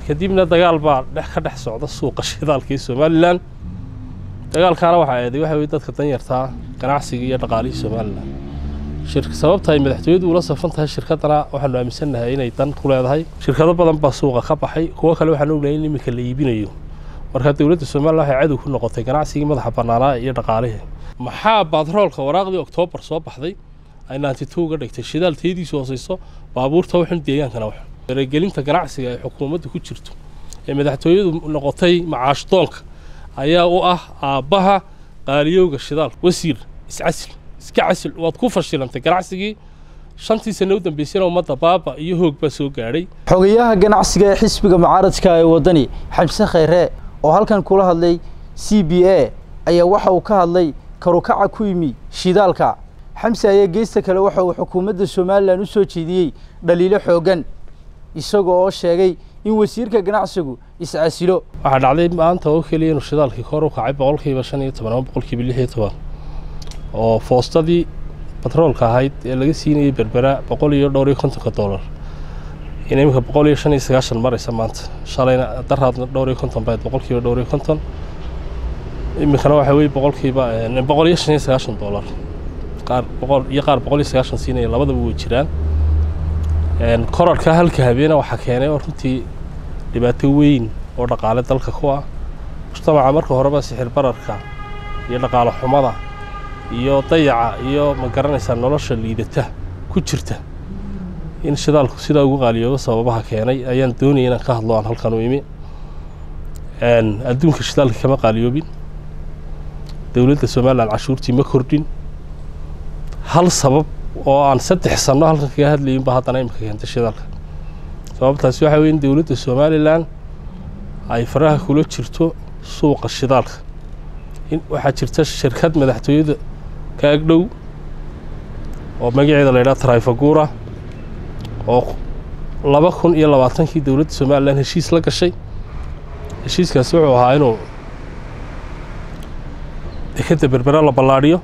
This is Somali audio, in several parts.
kadibna dagaal baa dhex ka dhex socda suuqa shidaalka ee somalilan dagaalkaana waxaa eeday waxa weye dadka danyartaa ganacsiga iyo dhaqaalihii somalilan sababta ay madaxtooyadu ula safan tahay shirkaddana waxaanu aaminsannahay inay dan ku leedahay shirkado badan baa suuqa ka baxay kuwo kale waxaan ognahay in iminka la iibinayo marka dowladda somalilan waxay cadow ku noqotay ganacsigii madaxa bannaanaa iyo dhaqaalihii maxaa batroolka waraaqdii oktoobar soo baxday ay naanti two ga dhigtay shidaal tayadiisu hooseyso baabuurta waxun deegaankana wax faragelinta ganacsiga ay xukuumadda ku jirto ee madaxtooyadu noqotay macaash doonka ayaa u ah aabbaha qaaliyowga shidaal wasiir iscasil iska casil waad ku fashilantay ganacsigii shantii sano u dambeysana ummadda baaba iyo hoog baa soo gaadhay xogayaha ganacsiga ee xisbiga mucaaradka ee waddani xamse khayre oo halkan kula hadlay c b a ayaa waxa uu ka hadlay karukaca ku yimi shidaalka xamse ayaa geesta kale waxa uu xukuumadda somalilan u soo jeediyey dhaliilo xooggan isaga oo sheegay in wasiirka ganacsigu iscasilo waxaa dhacday maanta oo keliya inuu shidaalkii kor u kacay boqolkiiba shan iyo toban ama boqolkiiba lix iyo toban oo foostadii batroolka ahayd ee laga siinayay berbera boqol iyo dhowr iyo kontonka dollar in iminka boqol iyo shan iyo sagaashan maraysa maanta shalayna daraadna dhowr iyo konton bayd boqolkiiba dhowr iyo konton iminkana waxaa weye boqolkiiba boqol iyo shan iyo sagaashan dollar qaar boqol iyo qaar boqol iyo sagaashan siinaya labadaba way jiraan korarka halka habeena waxaa keenay oo runtii dhibaato weyn oo dhaqaale dalka ku ah mujtamaca marka horeba sixir bararka iyo dhaqaale xumada iyo dayaca iyo ma garanaysaa nolosha liidata ku jirta in shidaalku sidaa ugu qaaliyoobo sababaha keenay ayaan doonaya inaan ka hadlo aan halkan u imi adduunka shidaalka kama qaaliyoobin dowladda somalilan cashuurtii ma kordhin hal sabab oo aan saddex sanno halkan kaga hadlayinba haddana imika keentay shidaalka sababtaasi waxaa weye in dowladda somalilan ay faraha kula jirto suuqa shidaalka waxaa jirta shirkad madaxtooyada ka agdhow oo magaceeda la yidhaha trifagura oo laba kun iyo labaatankii dowladda somalilan heshiis la gashay heshiiskaasi wuxuu ahaa inuu dekadda berbera la ballaadhiyo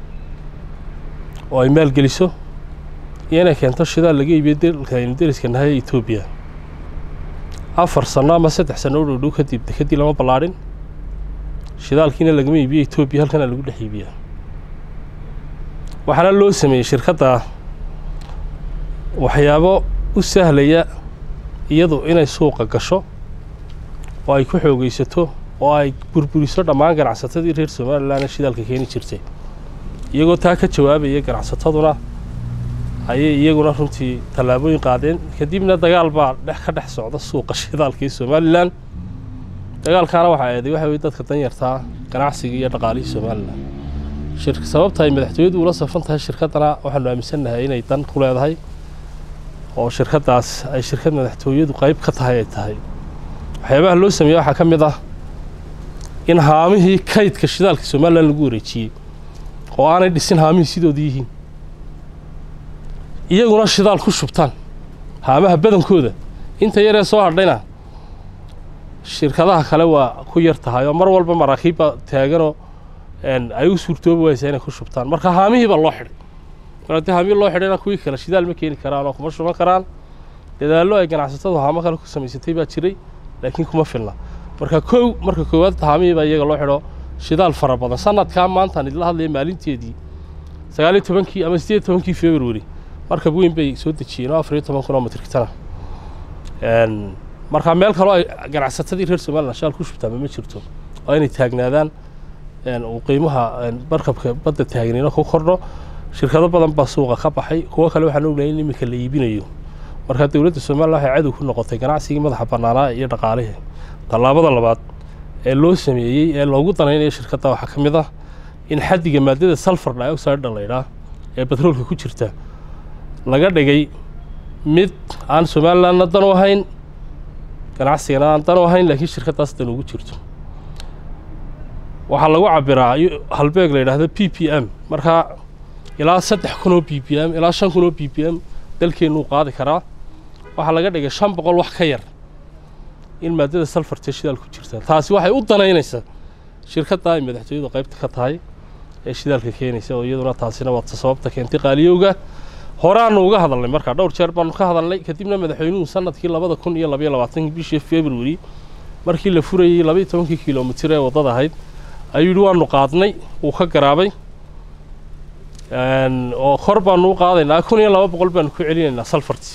oo ay maalgeliso iyo inay keento shidaal laga iibiyo dalka aynu deriska nahay ee etoobiya afar sanno ama saddex sanno u dhowdhow kadib dekeddii lama ballaadhin shidaalkiina lagama iibiyo etoobiya halkana lagu dhex iibiyaa waxaana loo sameeyey shirkadda waxyaabo u sahlaya iyadu inay suuqa gasho oo ay ku xoogaysato oo ay burburiso dhammaan ganacsatadii reer somalilan ee shidaalka keeni jirtay iyagoo taa ka jawaabaya ganacsataduna ayay iyaguna runtii tallaabooyin qaadeen kadibna dagaal baa dhex ka dhex socda suuqa shidaalka ee somalilan dagaalkaana waxaa eeday waxa weye dadka danyartaa ganacsiga iyo dhaqaalihii somalilan sababta ay madaxtooyadu ula safan tahay shirkaddana waxaanu aaminsannahay inay dan ku leedahay oo shirkaddaas ay shirkad madaxtooyadu qayb ka tahay ay tahay waxyaabaha loo sameeye waxaa ka mid ah in haamihii kaydka shidaalka somalilan lagu wareejiyey oo aanay dhisin haamihii sidooda yihiin iyaguna shidaal ku shubtaan haamaha badankooda inta yaree soo hadhayna shirkadaha kale waa ku yar tahay oo mar walba maraakiibba taaganoo ay u suurtoobi waysaa inay ku shubtaan marka haamihiibaa loo xidhay mar haddii haamihii loo xidhayna kuwii kale shidaal ma keeni karaan oo kuma shuban karaan dadaallo ay ganacsatadu haamo kale ku samaysatay baa jiray laakiin kuma filna marka kow marka koowaad haamihii baa iyaga loo xidho shidaal fara badan sanadkaa maantaan idila hadlaya maalinteedii sagaal iyo tobankii ama siddeed iyo tobankii february markab weyn bay soo dejiyeen oo afar iyo toban kun oo mitrigtana markaa meel kaloo ay ganacsatadii reer somalilan shidaal ku shubtaanba ma jirto oo inay taagnaadaan uu qiimaha markabka badda taagnina ku kordho shirkado badan baa suuqa ka baxay kuwo kale waxaan ognahay in iminka la iibinayo marka dowladda somalilan waxay cadow ku noqotay ganacsigii madaxa bannaanaa iyo dhaqaalihii tallaabada labaad ee loo sameeyey ee loogu danaynayo shirkadda waxaa ka mid ah in xaddiga maadada sulfur dioxide la ydhaa ee batroolka ku jirta laga dhigay mid aan somalilanna dan u ahayn ganacsigana aan dan u ahayn laakiin shirkaddaas dan ugu jirto waxaa lagu cabiraa halbeeg la yidhaahdo p p m markaa ilaa saddex kun oo b p m ilaa shan kun oo b p m dalkeennuu qaadi karaa waxaa laga dhigay shan boqol wax ka yar in maadada salfartee shidaal ku jirta taasi waxay u danaynaysaa shirkadda ay madaxtooyadu qaybta ka tahay ee shidaalka keenaysa oo iyaduna taasina waa sababta keentay qaaliyowga horaanu uga hadalnay markaa dhowr jeer baanu ka hadalnay kadibna madaxweynuhu sanadkii labada kun iyo labaiyo labaatankii bishii february markii la furayey labaiyo tobankii kilomitir ee waddada ahayd ayuu yidhi waanu qaadnay wuu ka garaabay oo kor baanu u qaadaynaa kun iyo laba boqol baanu ku celinaynaa salfarti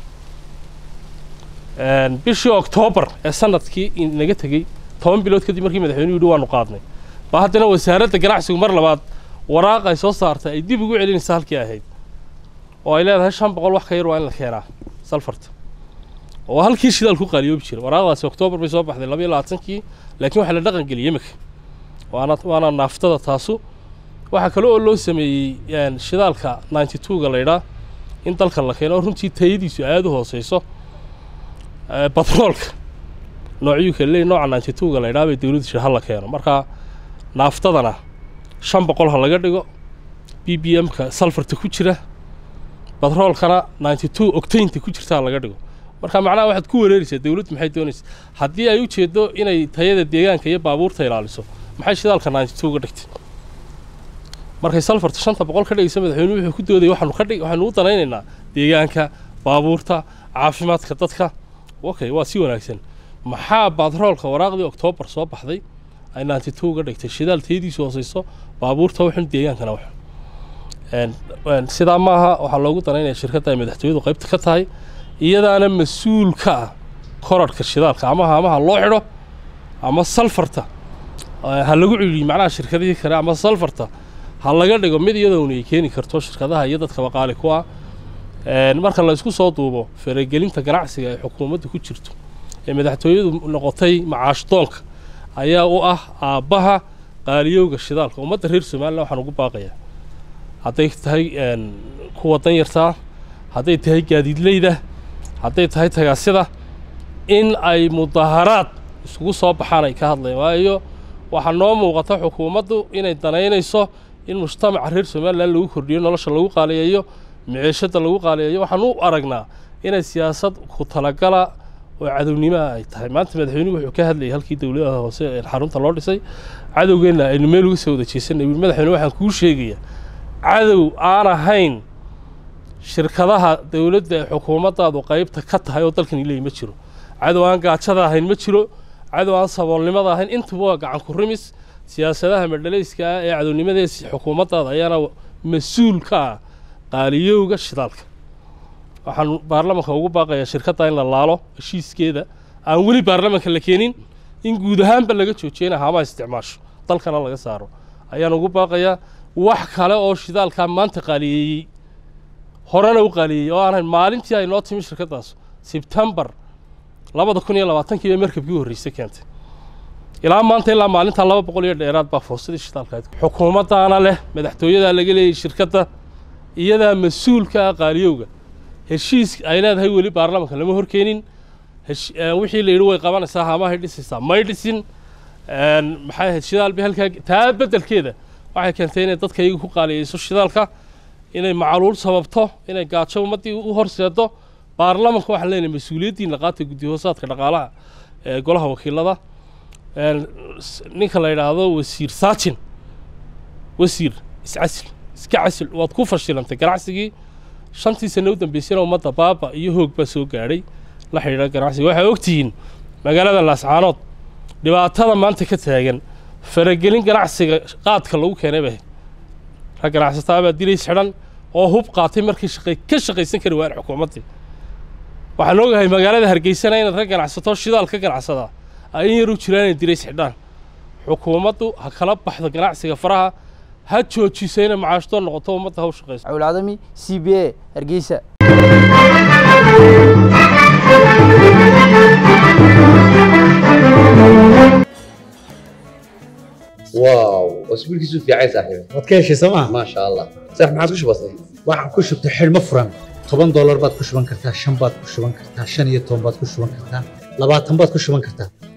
bishii oktoobar ee sanadkii naga tegey toban bilood kadib markii madaxweynuhu yidhi waanu qaadnay baa haddana wasaaradda ganacsigu mar labaad waraaq ay soo saartay ay dib ugu celinaysa halkii ahayd oo ay leedahay shan boqol wax ka yar waa in la keenaa salfarta oo halkii shidaal ku qaaliyoobi jira waraaqdaasi oktoobar bay soo baxday labaiyo labaatankii laakiin waxaa la dhaqan geliyey imika waana waana naaftada taasu waxaa kale oo loo sameeyey shidaalka ninety two-ga laydhaa in dalka la keeno oo runtii tayadiisu aada u hooseyso batroolka noocyuu kale leeyahy nooca ninety two-ga laydhaa bay dowladdu jira ha la keeno marka naaftadana shan boqol ha laga dhigo b b m-ka salfarta ku jira batroolkana ninety two octainta ku jirta ha laga dhigo marka macnaha waxaad ku wareeraysaa dowladdu maxay doonaysa haddii ay u jeedo inay tayada deegaanka iyo baabuurta ilaaliso maxay shidaalka ninety two ga dhigtay markay salfarta shanta boqol ka dhigaysa madaxweynuhu wuxuu ku doodayay waxaanu ka dhig waxaanu u danaynaynaa deegaanka baabuurta caafimaadka dadka okay waa si wanaagsan maxaa batroolka waraaqdii oktoobar soo baxday ay ninety two ga dhigtay shidaal tayadiisu hooseyso baabuurta waxun deegaankana wax sidaa maaha waxaa loogu danaynaya shirkadda ay madaxtooyadu qaybta ka tahay iyadaana mas-uul ka ah korarhka shidaalka ama haamaha loo xidho ama salfarta ha lagu celiyo macnaha shirkadihii kale ama salfarta ha laga dhigo mid iyadoona ay keeni karto shirkadaha iyo dadka baqaali ku ah marka la isku soo duubo faragelinta ganacsiga ee xukuumadda ku jirto ee madaxtooyadu noqotay macaash doonka ayaa u ah aabbaha qaaliyowga shidaalka ummadda reer somalilan waxaan ugu baaqayaa hadday tahay kuwa danyartaa hadday tahay gaadiidleyda hadday tahay tagaasida in ay mudaharaad isugu soo baxaan ay ka hadlayaan waayo waxaa noo muuqata xukuumaddu inay danaynayso in mujtamaca reer somalilan lagu kordhiyo nolosha lagu qaaliyeeyo miciishada lagu qaaliyeeyo waxaan u aragnaa inay siyaasad ku talagala oo cadownimaha ay tahay maanta madaxweynuhu wuxuu ka hadlayay halkii dowladaha hoose ee xarunta loo dhisay cadowgeenna aynu meel uga soo wada jeesanay wiil madaxweyne waxaan kuu sheegaya cadow aan ahayn shirkadaha dowladda ee xukuumaddaadu qaybta ka tahay oo dalkan ileey ma jiro cadow aan gaajada ahayn ma jiro cadow aan saboolnimada ahayn intuba waa gacan ku rimis siyaasadaha madhalayska ah ee cadownimadees xukuumaddaada ayaana mas-uul ka ah qaaliyowga shidaalka waxaan baarlamanka ugu baaqayaa shirkadda in la laalo heshiiskeeda aan weli baarlamanka la keenin in guud ahaanba laga joojiyana haamaha isticmaasho dalkana laga saaro ayaan ugu baaqayaa wax kale oo shidaalkaa maanta qaaliyeeyey horena u qaaliyeeyey oo aan hayn maalintii ay noo timi shirkaddaas sebtembar labada kun iyo labaatankii bay markabkii horreysay keentay ilaa maanta ilaa maalintaa laba boqol iyo dheeraad baa foosadii shidaalka xukuumaddaana leh madaxtooyadaa laga leeyay shirkadda iyadaa mas-uulka ah qaaliyowga heshiis ay leedahay weli baarlamanka lama horkeenin wixii la yidhi way qabanaysaa haamahay dhisaysaa may dhisin maxay ahayd shidaal bay halkaa taa beddelkeeda waxay keentay inay dadka iyaga ku qaaliyeyso shidaalka inay macaluul sababto inay gaajo ummaddii u horseedo baarlamanka waxaan leenahay mas-uuliyaddiina qaata guddi hoosaadka dhaqaalaha ee golaha wakiilada ninka la yidhaahdo wasiir saajin wasiir iscasil iska casil waad ku fashilantay ganacsigii shantii sano u dambeysana ummadda baaba iyo hoog baa soo gaadhay la xidhiidha ganacsiga waxaa ogtihiin magaalada laascaanood dhibaatada maanta ka taagan faragelin ganacsiga qaadka lagu keenay bay rag ganacsataa baa dilays xidhan oo hub qaatay markii shaqay ka shaqaysan kari waayeen xukuumaddii waxaan ogahay magaalada hargeysana in rag ganacsato shidaal ka ganacsadaa ay in yar u jiraan inay dilays xidhaan xukuumaddu ha kala baxdo ganacsiga faraha ha joojiso inay macaashdoon noqoto ummadda ha u shaqayso cawilcadami c b a hargeysa واو اسبوعك في عين صاحبي waad ka heshay sooma ما شاء الله صح ما عادش بسيط waxaan ku shubtay xidhmo furan toban doolar baad ku shuban kartaa shan baad ku shuban kartaa shan iyo toban baad ku shuban kartaa labaatan baad ku shuban kartaa